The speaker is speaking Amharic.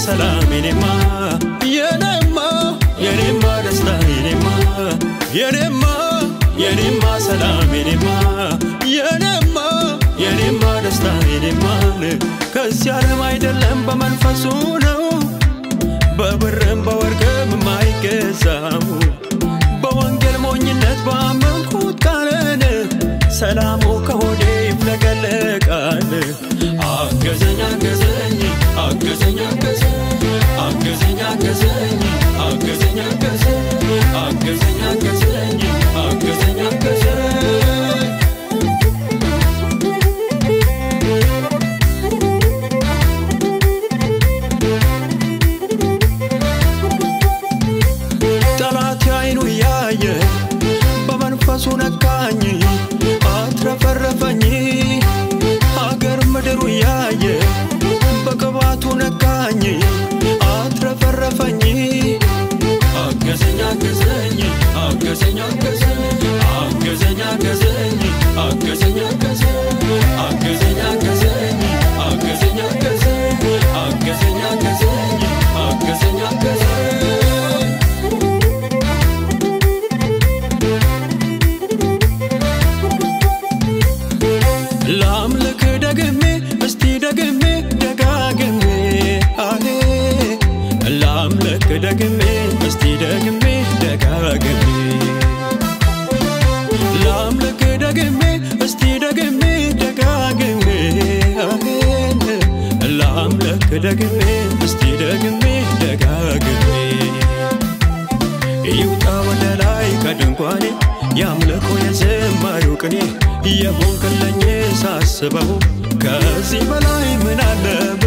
ሰላም የኔማ የኔማ የኔማ ደስታ የኔማ የኔማ የኔማ ሰላም የኔማ የኔማ የኔማ ደስታ የኔማ ከዚህ ዓለም አይደለም በመንፈሱ ነው በብርም በወርቅም የማይገዛው በወንጌል ሞኝነት ባመንኩት ቃልን ሰላሙ ከሆዴ ይፍለቀለቃል። አገዘኝ አገዘኝ አገዘኝ አገዘኝ አገዘኝ አገዘኝ አገዘኝ አገዘኝ አገዘኝ አገዘኝ አገዘኝ አገዘኝ ጠላት አይኑ እያየ በመንፈሱ ነካኝ አትረፈረፈኝ አገር ምድሩ እያየ በቅባቱ ነካኝ አትረፈረፈኝ አገዘኝ አገዘኝ አገዘኝ አገዘኝ አገዘኝ አገዘኝ አገዘኝ አገዘኝ አገዘኝ አገዘኝ አገዘኝ አገዘኝ አገዘኝ አገዘኝ አገዘኝ አገዘኝ ላምልክ ደግሜ እስቲ ደግሜ ደጋግሜ አሄ ላምልክ ደግሜ እስቲ ደግሜ ደጋግሜ ላምልክ ደግሜ እስቲ ደግሜ ደጋግሜ አሄ ላምልክ ደግሜ እስቲ ደግሜ ደጋግሜ ይውጣ ወደ ላይ ከድንኳኔ ያምልኮ የዝማሬው ቅኔ የሆንክልኝ ሳስበው ከዚህ በላይ ምን አለ